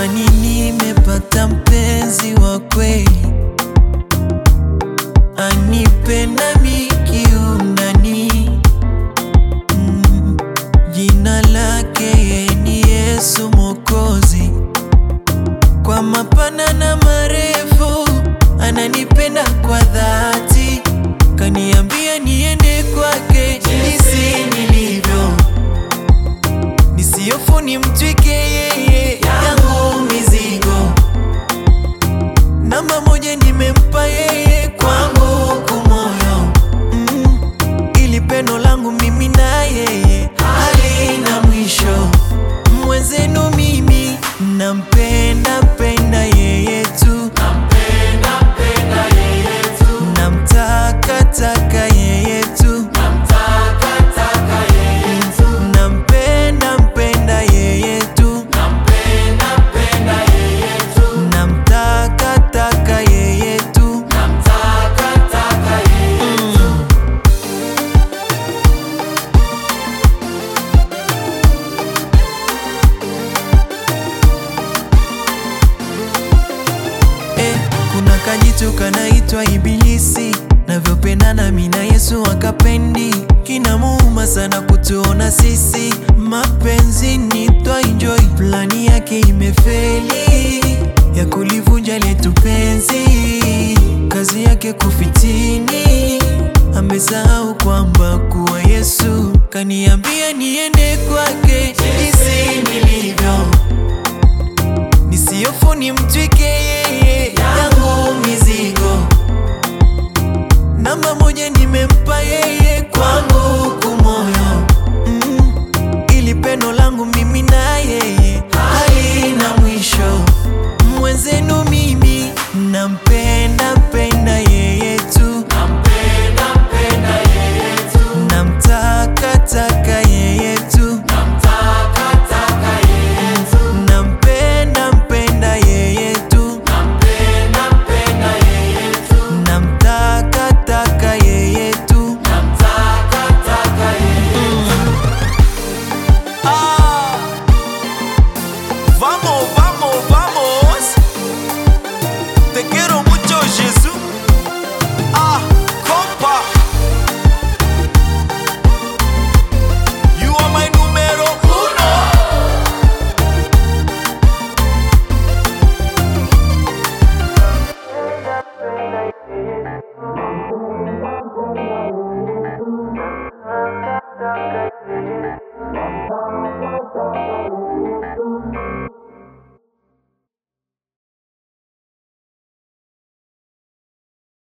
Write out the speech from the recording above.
jamani, nimepata mpenzi wa kweli, anipenda mikiundani. Mm, jina lake yeye ni Yesu Mwokozi, kwa mapana na marefu ananipenda kwa dhati, kaniambia niende kwake jinsi nilivyo, nisiofu nimtwike yeye yangu mizigo. Namba moja nimempa yeye kwangu kumoyo, mm, ili pendo langu mimi na yeye halina mwisho. Mwenzenu mimi nampenda penda yeye tu, namtaka taka yeye tu, nampenda mpenda yeye tu, namtaka taka yeye tu. Mm. Eh, kuna kajitu kanaitwa Ibilisi, navyopendana mi na Yesu akapendi, kinamuuma sana kutuona sisi mapenzi ni twa enjoy, plani yake imefeli ya kulivunja letu penzi, kazi yake kufitini, amesahau kwamba kuwa Yesu kaniambia niende kwake jinsi nilivyo nisiofu nimtwike yeye yangu mizigo. Namba moja nimempa